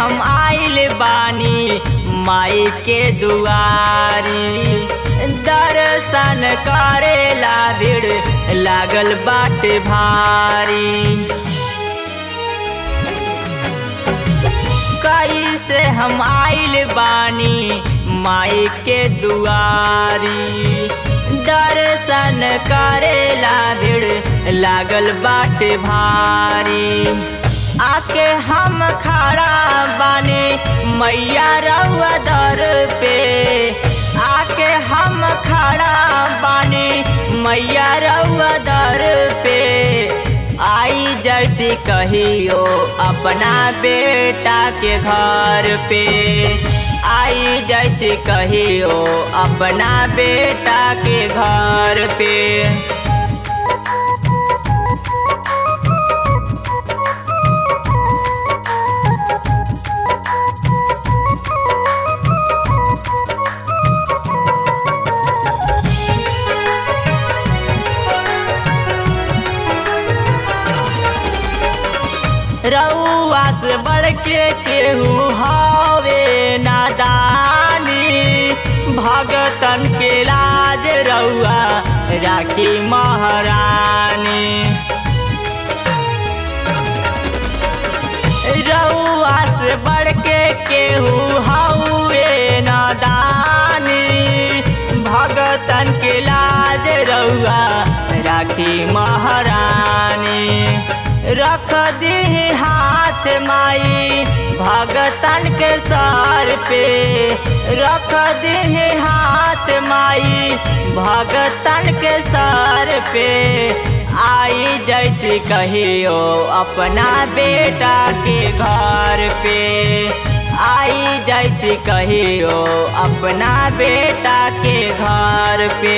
हम आइल बानी माई के दुआरी दर्शन करेला भीड़ लागल बाटे भारी कैसे हम आइल बानी माई के दुआरी दर्शन करेला भीड़ लागल बाटे भारी आके हम खड़ा बानी मैया रउआ दर पे आके हम खड़ा बानी मैया रउआ दर पे आई जैती कहियो अपना बेटा के घर पे आई जैती कहियो अपना बेटा के घर पे रउआ से बढ़ के केहू हवे नादानी भगतन के लाज रउआ राखी महारानी रउआ से बढ़ के केहू हवे नादानी भगतन के लाज रउआ राखी महारानी रख दी हाथ माई भगतन के सर पे रख दी हाथ माई भगतन के सर पे आई जैती कहियो अपना बेटा के घर पे आई जैती कहियो अपना बेटा के घर पे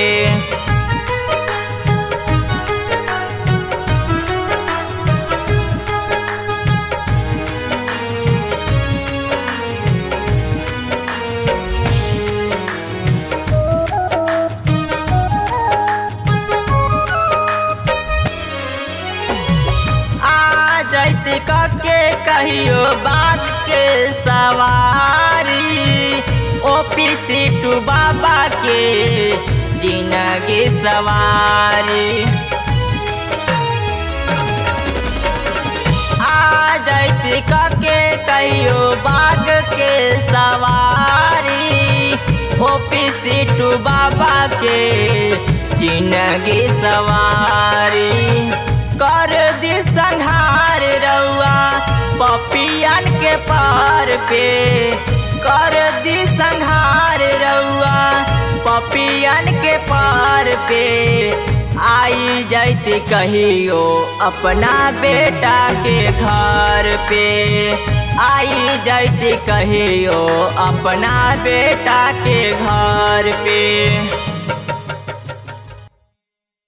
जैती के कहियो बात के सवारी ओपी सीटू बाबा के जिंदगी सवारी आ जैती के कहियो बाग के सवारी ओपी सीटू बाबा के जिंदगी सवारी कर दी संहार रउआ पपियन के पार पे कर दी संहार रउआ पपियन के पार पे आई जैती कहियो अपना बेटा के घर पे आई जैती कहियो अपना बेटा के घर पे